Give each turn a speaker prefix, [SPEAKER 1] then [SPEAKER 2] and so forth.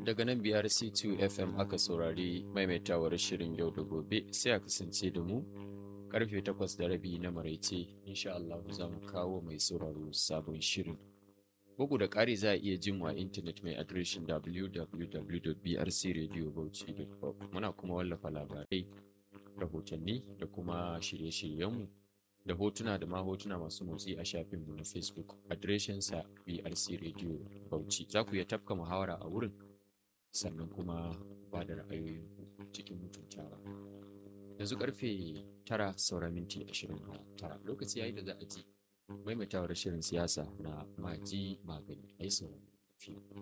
[SPEAKER 1] daga nan BRC2 FM aka saurari maimaitawar shirin yau da gobe sai a kasance da mu karfe takwas da rabi na maraice insha Allah za mu kawo mai sauraro sabon shirin. Bugu da ƙari za a iya jin wa intanet mai adireshin www.brcradiobauchi.org muna kuma wallafa labarai, rahotanni da kuma shirye-shiryenmu da hotuna da ma hotuna masu motsi a shafinmu na Facebook adireshinsa BRC Radio Bauchi. Za ku iya tafka muhawara a wurin sannan kuma ba da ra'ayoyin cikin mutuntawa. Yanzu karfe tara saura minti ashirin da tara lokaci yayi da za a ji maimaitawar shirin siyasa na maji magani ai saurari